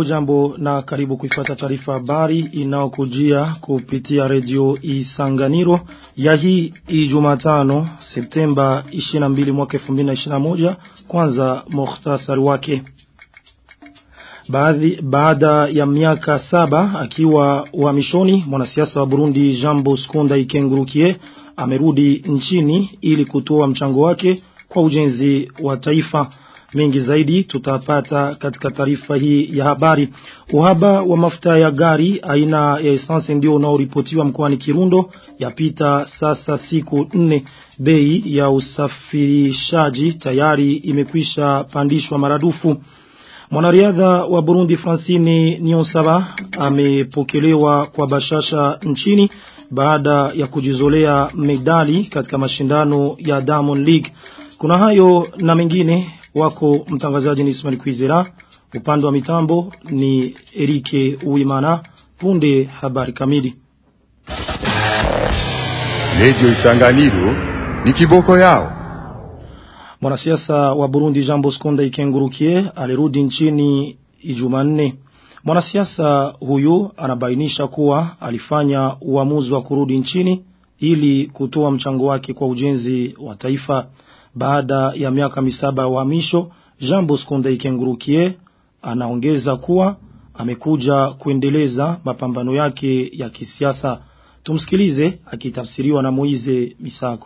hujambo na karibu kuifata taarifa habari inaokujia kupitia redio Isanganiro ya hii Ijumatano Septemba 22 mwaka 2021 kwanza mukhtasari wake Baadhi, baada ya miaka saba akiwa uhamishoni mwanasiasa wa Burundi Jean Bosco Ndayikengurukiye amerudi nchini ili kutoa mchango wake kwa ujenzi wa taifa mengi zaidi tutapata katika taarifa hii ya habari. Uhaba wa mafuta ya gari aina ya essence ndio unaoripotiwa mkoani Kirundo yapita sasa siku nne. Bei ya usafirishaji tayari imekwisha pandishwa maradufu. Mwanariadha wa Burundi Francine Niyonsaba amepokelewa kwa bashasha nchini baada ya kujizolea medali katika mashindano ya Diamond League. Kuna hayo na mengine wako mtangazaji ni Ismail Kwizera upande wa mitambo ni Erike Uimana punde habari kamili Radio Isanganiro ni kiboko yao Mwanasiasa wa Burundi Jean Bosco Ndayikengurukiye alirudi nchini Ijumanne Mwanasiasa huyu anabainisha kuwa alifanya uamuzi wa kurudi nchini ili kutoa mchango wake kwa ujenzi wa taifa baada ya miaka misaba ya uhamisho Jean Bosco Ndayikengurukiye anaongeza kuwa amekuja kuendeleza mapambano yake ya kisiasa tumsikilize akitafsiriwa na Moize Misago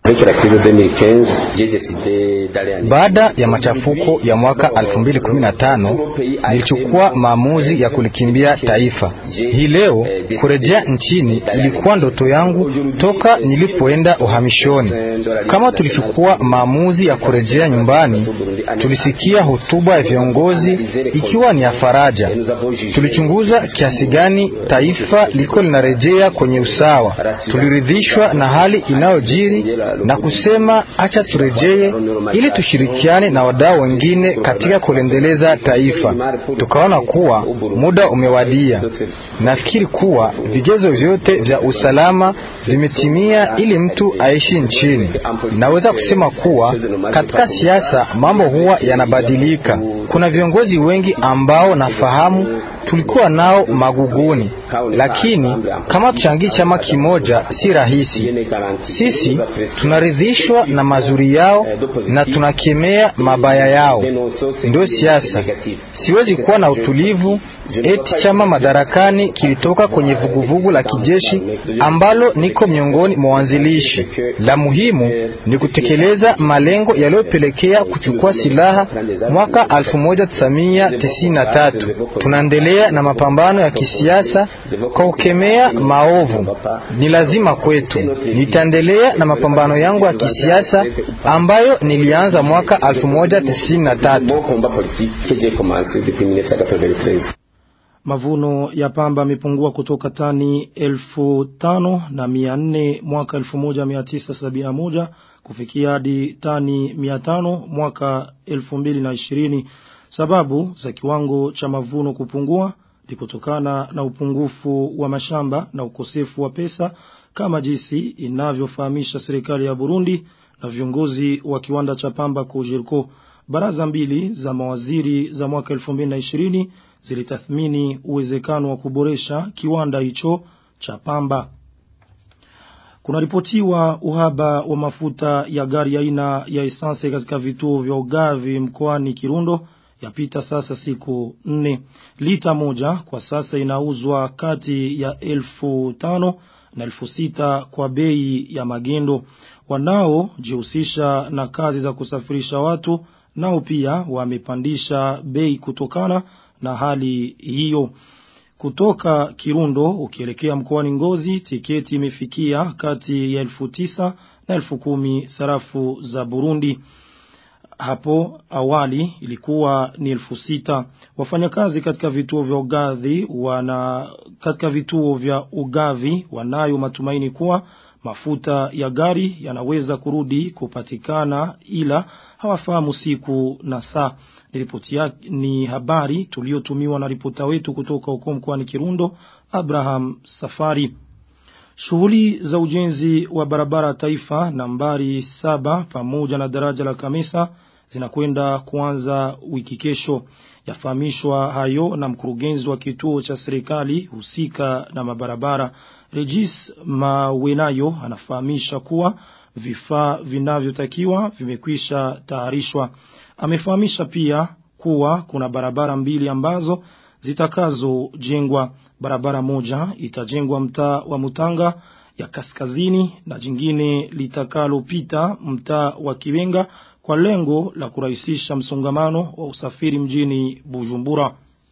baada ya machafuko ya mwaka 2015 nilichukua maamuzi ya kulikimbia taifa. Hii leo kurejea nchini ilikuwa ndoto yangu toka nilipoenda uhamishoni. Kama tulichukua maamuzi ya kurejea nyumbani, tulisikia hotuba ya viongozi ikiwa ni ya faraja. Tulichunguza kiasi gani taifa liko linarejea kwenye usawa. Tuliridhishwa na hali inayojiri na kusema acha turejee ili tushirikiane na wadau wengine katika kulendeleza taifa. Tukaona kuwa muda umewadia. Nafikiri kuwa vigezo vyote vya usalama vimetimia ili mtu aishi nchini. Naweza kusema kuwa katika siasa mambo huwa yanabadilika. Kuna viongozi wengi ambao nafahamu tulikuwa nao maguguni, lakini kama tuchangii chama kimoja si rahisi. Sisi tunaridhishwa na mazuri yao na tunakemea mabaya yao, ndio siasa. Siwezi kuwa na utulivu eti chama madarakani kilitoka kwenye vuguvugu la kijeshi ambalo niko miongoni mwa wanzilishi. La muhimu ni kutekeleza malengo yaliyopelekea kuchukua silaha mwaka 1993. Tunaendelea na mapambano ya kisiasa kwa kukemea maovu, ni lazima kwetu. Nitaendelea na mapambano yangu ya kisiasa ambayo nilianza mwaka 1993. Mavuno ya pamba yamepungua kutoka tani elfu tano na mia nne mwaka elfu moja mia tisa sabini na moja kufikia hadi tani mia tano mwaka elfu mbili na ishirini. Sababu za kiwango cha mavuno kupungua ni kutokana na upungufu wa mashamba na ukosefu wa pesa kama jinsi inavyofahamisha serikali ya Burundi na viongozi wa kiwanda cha pamba Kojirko. Baraza mbili za mawaziri za mwaka 2020 zilitathmini uwezekano wa kuboresha kiwanda hicho cha pamba. Kunaripotiwa uhaba wa mafuta ya gari aina ya esanse katika vituo vya ugavi mkoani Kirundo yapita sasa siku nne. Lita moja kwa sasa inauzwa kati ya elfu tano na elfu sita kwa bei ya magendo. Wanao jihusisha na kazi za kusafirisha watu nao pia wamepandisha bei kutokana na hali hiyo. Kutoka Kirundo ukielekea mkoani Ngozi tiketi imefikia kati ya elfu tisa na elfu kumi sarafu za Burundi. Hapo awali ilikuwa ni elfu sita. Wafanyakazi katika vituo vya ugavi wana katika vituo vya ugavi wanayo matumaini kuwa mafuta ya gari yanaweza kurudi kupatikana ila hawafahamu siku na saa. Ripoti ni habari tuliotumiwa na ripota wetu kutoka huko mkoani Kirundo Abraham Safari. Shughuli za ujenzi wa barabara taifa nambari saba pamoja na daraja la Kamesa zinakwenda kuanza wiki kesho. Yafahamishwa hayo na mkurugenzi wa kituo cha serikali husika na mabarabara Regis Mawenayo anafahamisha kuwa vifaa vinavyotakiwa vimekwisha tayarishwa. Amefahamisha pia kuwa kuna barabara mbili ambazo zitakazojengwa. Barabara moja itajengwa mtaa wa Mutanga ya kaskazini na jingine litakalopita mtaa wa Kiwenga kwa lengo la kurahisisha msongamano wa usafiri mjini Bujumbura.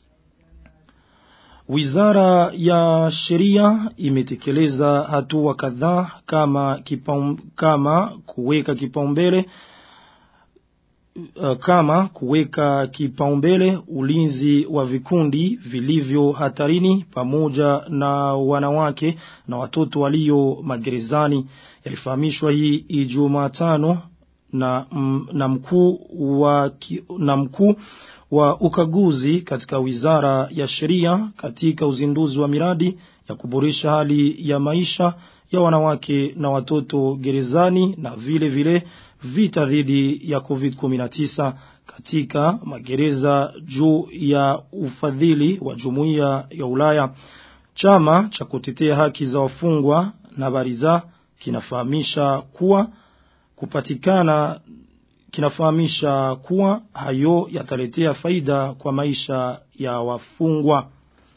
Wizara ya sheria imetekeleza hatua kadhaa kama kipaum, kama kuweka kipaumbele uh, kama kuweka kipaumbele ulinzi wa vikundi vilivyo hatarini pamoja na wanawake na watoto walio magerezani yalifahamishwa hii Ijumatano na m, na mkuu wa na mkuu wa ukaguzi katika wizara ya sheria katika uzinduzi wa miradi ya kuboresha hali ya maisha ya wanawake na watoto gerezani na vile vile vita dhidi ya COVID-19 katika magereza juu ya ufadhili wa jumuiya ya Ulaya. Chama cha kutetea haki za wafungwa na bariza kinafahamisha kuwa kupatikana kinafahamisha kuwa hayo yataletea faida kwa maisha ya wafungwa.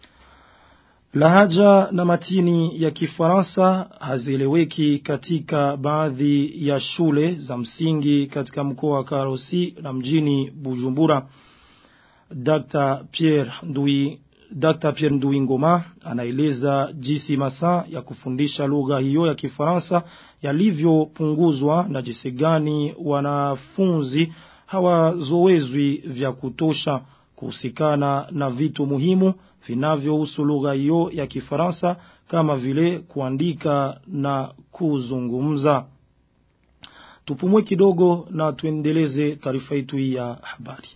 Lahaja na matini ya kifaransa hazieleweki katika baadhi ya shule za msingi katika mkoa wa Karosi na mjini Bujumbura. Dr. Pierre Ndui Dr. Pierre Nduingoma anaeleza jinsi masaa ya kufundisha lugha hiyo ya Kifaransa yalivyopunguzwa na jinsi gani wanafunzi hawazoezwi vya kutosha kuhusikana na vitu muhimu vinavyohusu lugha hiyo ya Kifaransa kama vile kuandika na kuzungumza. Tupumue kidogo na tuendeleze taarifa yetu hii ya habari.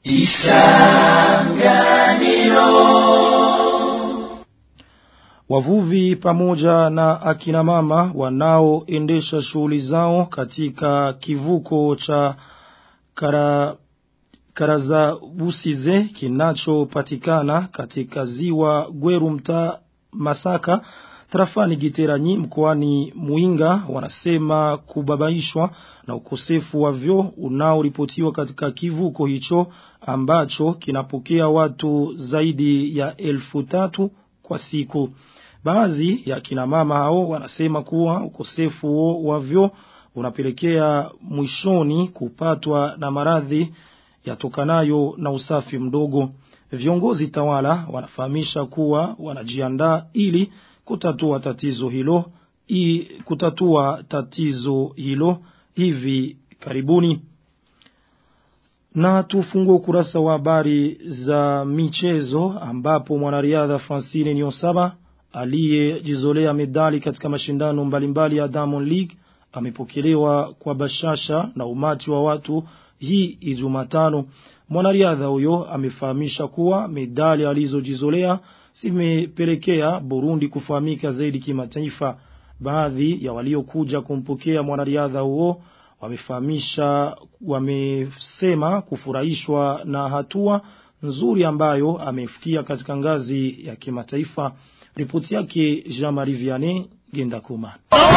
Isanganiro Wavuvi pamoja na akina mama wanaoendesha shughuli zao katika kivuko cha kara Karaza Busize kinachopatikana katika ziwa Gweru mtaa Masaka Tarafani Giteranyi mkoani Muinga wanasema kubabaishwa na ukosefu wa vyoo unaoripotiwa katika kivuko hicho ambacho kinapokea watu zaidi ya elfu tatu kwa siku. Baadhi ya kina mama hao wanasema kuwa ukosefu wa vyoo unapelekea mwishoni kupatwa na maradhi yatokanayo na usafi mdogo. Viongozi tawala wanafahamisha kuwa wanajiandaa ili kutatua tatizo hilo i kutatua tatizo hilo hivi karibuni. Na tufungue ukurasa wa habari za michezo ambapo mwanariadha Francine Nyosaba aliyejizolea medali katika mashindano mbalimbali ya Diamond League amepokelewa kwa bashasha na umati wa watu hii Ijumatano. Mwanariadha huyo amefahamisha kuwa medali alizojizolea zimepelekea Burundi kufahamika zaidi kimataifa. Baadhi ya waliokuja kumpokea mwanariadha huo wamefahamisha wamesema kufurahishwa na hatua nzuri ambayo amefikia katika ngazi ya kimataifa. Ripoti yake Jean-Marie Vianney Gendakuma.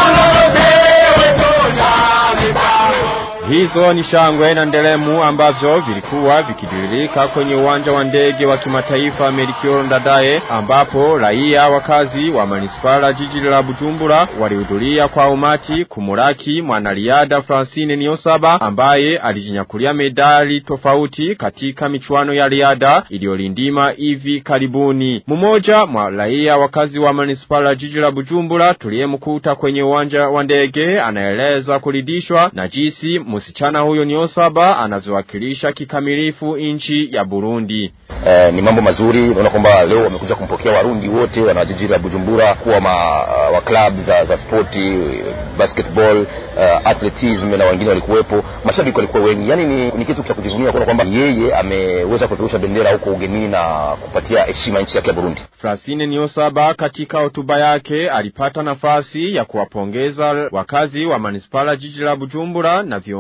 Hizo ni shangwe na ndelemu ambavyo vilikuwa vikidiririka kwenye uwanja wa ndege wa kimataifa Melchior Ndadaye ambapo raia wakazi wa manispala jiji la Bujumbura walihudhuria kwa umati kumuraki mwanariadha Francine Niyonsaba ambaye alijinyakulia medali tofauti katika michuano ya riadha iliyolindima hivi karibuni. Mmoja mwa raia wakazi wa manispala jiji la Bujumbura tuliyemkuta kwenye uwanja wa ndege anaeleza kuridhishwa na jinsi msichana huyo Niyonsaba anavyowakilisha kikamilifu nchi ya Burundi. Eh, ni mambo mazuri. Naona kwamba leo wamekuja kumpokea Warundi wote wana jiji la Bujumbura kuwa ma, uh, wa club za, za spoti basketball, uh, athleticism na wengine walikuwepo, mashabiki walikuwa wengi. Yani ni, ni kitu cha kujivunia kuona kwamba yeye ameweza kupeperusha bendera huko ugenini na kupatia heshima nchi yake ya Burundi. Francine Niyonsaba katika hotuba yake alipata nafasi ya kuwapongeza wakazi wa manispala jiji la Bujumbura na viongozi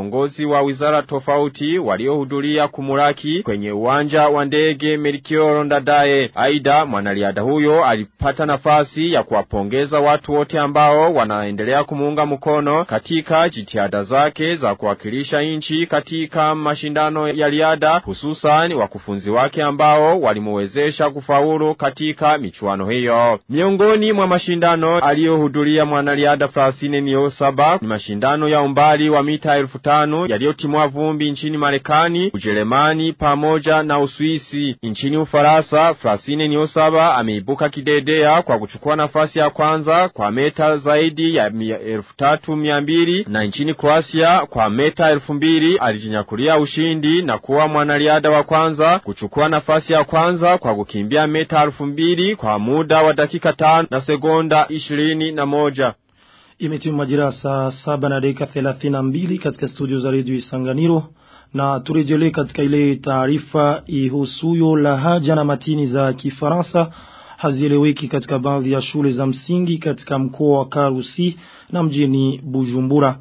viongozi wa wizara tofauti waliohudhuria kumuraki kwenye uwanja wa ndege Melchior Ndadaye. Aida mwanariadha huyo alipata nafasi ya kuwapongeza watu wote ambao wanaendelea kumuunga mkono katika jitihada zake za kuwakilisha nchi katika mashindano ya riadha hususan wakufunzi wake ambao walimuwezesha kufaulu katika michuano hiyo. Miongoni mwa mashindano aliyohudhuria mwanariadha Francine Niyonsaba ni mashindano ya umbali wa mita elfu tano yaliyotimwa vumbi nchini Marekani, Ujerumani pamoja na Uswisi. Nchini Ufaransa, Francine Niyonsaba ameibuka kidedea kwa kuchukua nafasi ya kwanza kwa meta zaidi ya elfu tatu mia mbili na nchini Kroasia kwa meta elfu mbili alijinyakulia ushindi na kuwa mwanariadha wa kwanza kuchukua nafasi ya kwanza kwa kukimbia meta elfu mbili kwa muda wa dakika tano na sekonda ishirini na moja. Imetimu majira saa saba na dakika 32 katika studio za redio Isanganiro na turejelee katika ile taarifa ihusuyo lahaja na matini za Kifaransa hazieleweki katika baadhi ya shule za msingi katika mkoa wa Karusi na mjini Bujumbura.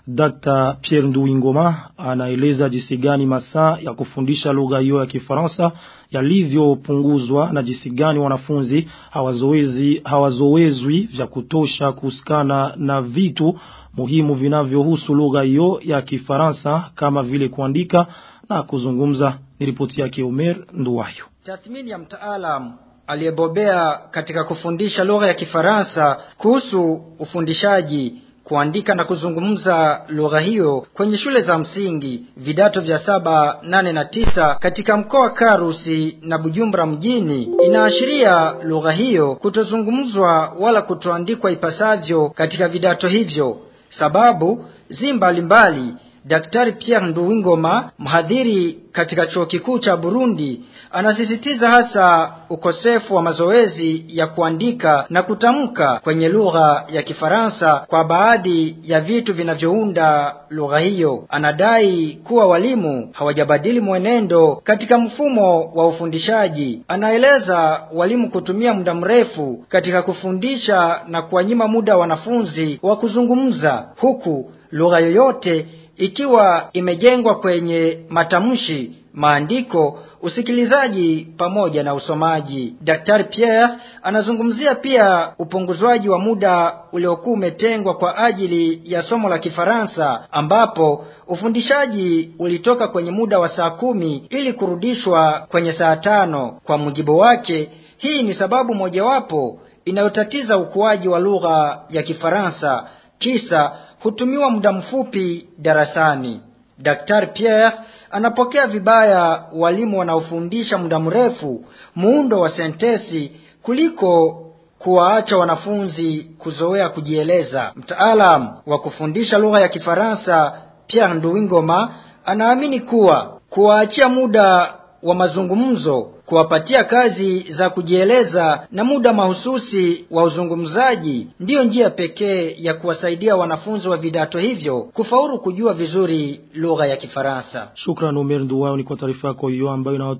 Dr. Pierre Nduwingoma anaeleza jinsi gani masaa ya kufundisha lugha hiyo ya Kifaransa yalivyopunguzwa na jinsi gani wanafunzi hawazoezi hawazoezwi vya kutosha kusikana na vitu muhimu vinavyohusu lugha hiyo ya Kifaransa kama vile kuandika na kuzungumza. Ni ripoti yake Omer Nduwayo. Tathmini ya mtaalam aliyebobea katika kufundisha lugha ya Kifaransa kuhusu ufundishaji kuandika na kuzungumza lugha hiyo kwenye shule za msingi vidato vya saba, nane na tisa katika mkoa wa Karusi na Bujumbura mjini inaashiria lugha hiyo kutozungumzwa wala kutoandikwa ipasavyo katika vidato hivyo. Sababu zi mbalimbali. Daktari Pierre Nduwingoma, mhadhiri katika chuo kikuu cha Burundi, anasisitiza hasa ukosefu wa mazoezi ya kuandika na kutamka kwenye lugha ya Kifaransa kwa baadhi ya vitu vinavyounda lugha hiyo. Anadai kuwa walimu hawajabadili mwenendo katika mfumo wa ufundishaji. Anaeleza walimu kutumia muda mrefu katika kufundisha na kuwanyima muda wanafunzi wa kuzungumza, huku lugha yoyote ikiwa imejengwa kwenye matamshi, maandiko, usikilizaji pamoja na usomaji. Daktari Pierre anazungumzia pia upunguzwaji wa muda uliokuwa umetengwa kwa ajili ya somo la Kifaransa ambapo ufundishaji ulitoka kwenye muda wa saa kumi ili kurudishwa kwenye saa tano. Kwa mujibu wake, hii ni sababu mojawapo inayotatiza ukuaji wa lugha ya Kifaransa kisa hutumiwa muda mfupi darasani. Daktari Pierre anapokea vibaya walimu wanaofundisha muda mrefu muundo wa sentesi kuliko kuwaacha wanafunzi kuzoea kujieleza. Mtaalam wa kufundisha lugha ya Kifaransa Pierre Nduwingoma anaamini kuwa kuwaachia muda wa mazungumzo kuwapatia kazi za kujieleza na muda mahususi wa uzungumzaji ndiyo njia pekee ya kuwasaidia wanafunzi wa vidato hivyo kufaulu kujua vizuri lugha ya Kifaransa. Shukran Omer Nduwayo ni kwa taarifa yako hiyo ambayo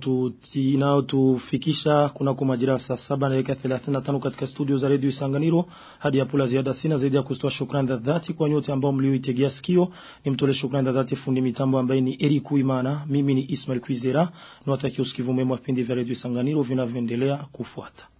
inayotufikisha kunako majira saa saba na dakika 35 katika studio za redio Isanganiro. Hadi hapo la ziada sina zaidi ya kutoa shukrani za dhati kwa nyote ambao mlioitegea sikio. Nimtolee shukrani za dhati fundi mitambo ambaye ni Eric Uimana. Mimi ni Ismail Kwizera. Niwatakia usikivu mwema wa vipindi vya redio Isanganiro vinavyoendelea kufuata.